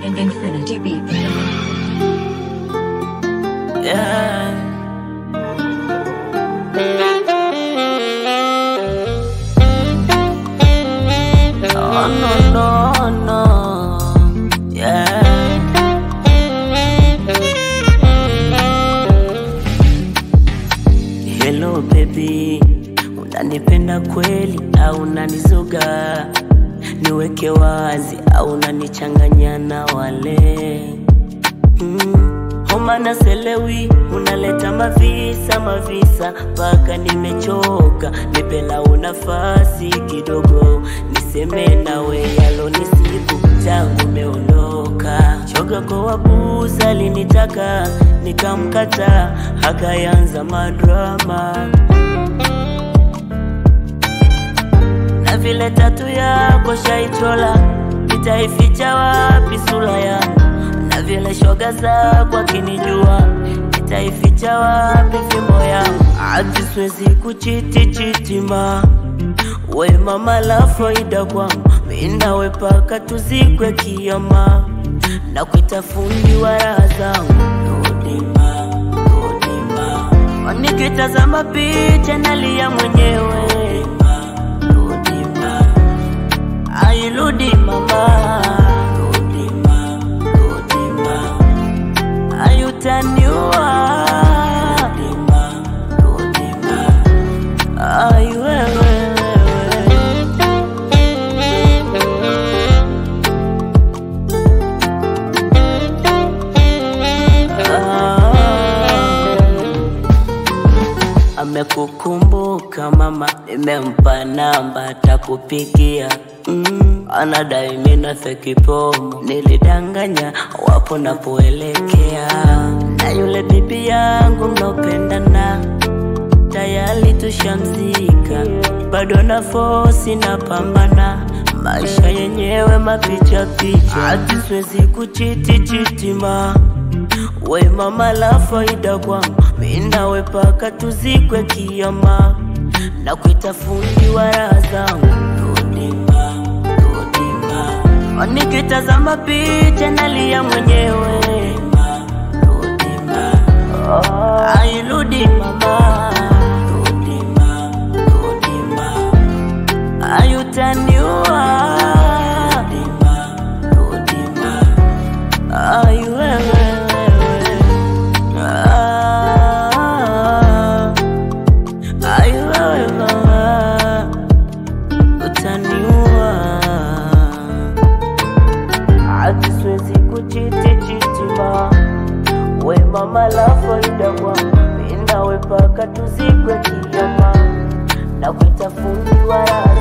Infinity Beat. Yeah. Oh no no no. Yeah. Hello baby, unanipenda kweli au unanizuga? Niweke wazi au unanichanganya na wale mm. Homa na selewi, unaleta mavisa mavisa, mpaka nimechoka. Nipelau nafasi kidogo, niseme nawe yalo nisiku tangu umeondoka. Shoga kwa wabusa alinitaka, nikamkata, akayanza madrama na vile tatu yako shaichola, nitaificha wapi sura yangu? Na vile shoga zako akinijua, nitaificha wapi fimbo yangu? Ati siwezi kuchiti chitima we mama la faida kwangu, mimi nawe paka tuzikwe kiama, na kuita fundi wa raha zangu Rudima, rudima, nikitazama picha nalia mwenyewe Rudima, ai rudi mama Rudima, rudima, ai utaniua Rudima, rudima, ai wewe wewe Ah. Amekukumbuka mama, nimempa namba takupigia. Mm, anadai mina feki pomo, nilidanganya wapo napoelekea. Na yule bibi yangu mnaopendana tayari tushamzika, bado na fosi na pambana maisha yenyewe mapicha picha, ati siwezi kuchiti chitima we mama la faida kwangu, mimi nawe paka tuzikwe kiama, na kuita fundi wa raha zangu Rudima, rudima, nikitazama picha nalia mwenyewe Rudima, ai rudi mama Rudima, rudima, ai utaniua Rudima, rudima, ai wewe wewe Ah, ai wewe mama utaniua ati siwezi kuchiti chitima we mama la faida kwangu mimi nawe paka tuzikwe kiama na kuita fundi wa raha